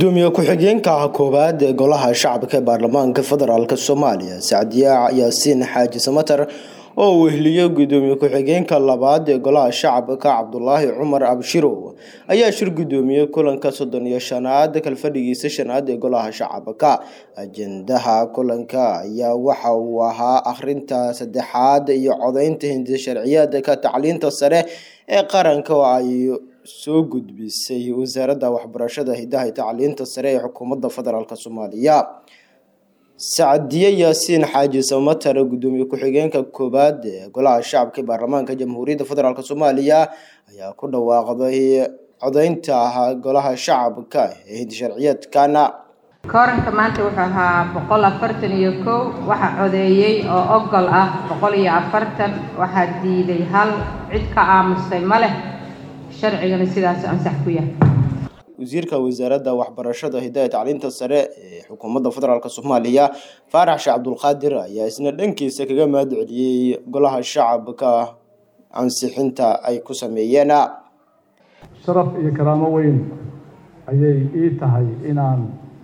gudoomiye ku-xigeenka koowaad ee golaha shacabka ee baarlamaanka federaalk soomaaliya sacdiya yaasiin xaaji samatar oo wehliyey gudoomiye ku-xigeenka labaad ee golaha shacabka cabdulaahi cumar abshirow ayaa shir gudoomiyey kulanka soddon iyo shanaad kalfadhigiisa shanaad ee golaha shacabka ajendaha kulanka ayaa waxa uu ahaa akhrinta saddexaad iyo codeynta hindi sharciyeedka tacliinta sare ee qaranka oo ay soo gudbisay wasaaradda waxbarashada hidaha iyo tacliinta sare ee xukuumadda federaalk soomaaliya sacdiye yaasiin xaaji samatar gudoomiye ku-xigeenka koowaad ee golaha shacabka ee baarlamaanka jamhuuriyadda federaalk soomaaliya ayaa ku dhawaaqday codeynta golaha shacabka ee hindi sharciyeedkana kooranka maanta wuxuu ahaa boqol afartan iyo kow waxaa codeeyey oo ogol ah boqol iyo afartan waxaa diiday hal cid ka aamustay ma leh sharcigana sidaas ansax ku yahay wasiirka wasaaradda waxbarashada hidaha tacliinta sare ee xukuumadda federaalk soomaaliya faarax sheekh cabdulqaadir ayaa isna dhankiisa kaga mahad celiyey golaha shacabka ansixinta ay ku sameeyeen sharaf iyo karaamo weyn ayay ii tahay inaan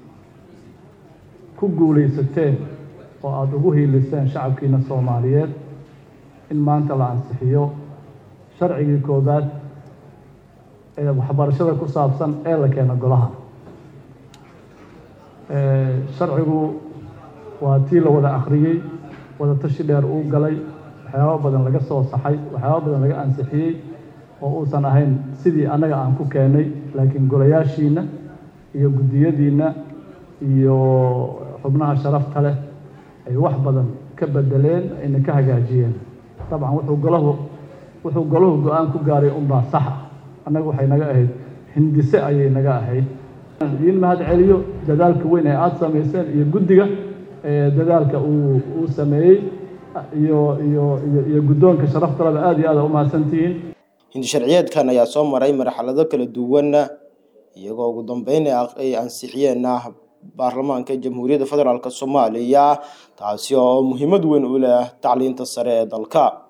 ku guulaysateen oo aada ugu hiiliseen shacabkiina soomaaliyeed in maanta la ansixiyo sharcigii koowaad ee waxbarashada ku saabsan ee la keeno golaha sharcigu waa tii la wada akhriyey wada tashi dheer uu galay waxyaabo badan laga soo saxay waxyaabo badan laga ansixiyey oo uusan ahayn sidii annaga aan ku keenay laakiin golayaashiina iyo guddiyadiinna iyo xubnaha sharafta leh ay wax badan ka bedeleen ayna ka hagaajiyeen dabcan wuxuu golahu wuxuu golahu go-aan ku gaaray unbaa saxa annaga waxay naga ahayd hindise ayay naga ahayd idiin mahad celiyo dadaalka weyn ee aada samayseen iyo guddiga dadaalka uu uu sameeyey iyo iyo iyo iyo guddoonka sharaftaleba aada iyo aada u mahadsantihiin hindi sharciyeedkan ayaa soo maray marxalado kala duwan iyagoo ugu dambeyn ay ansixiyeen baarlamaanka jamhuuriyadda federaalk soomaaliya taasi oo muhiimad weyn u leh tacliinta sare ee dalka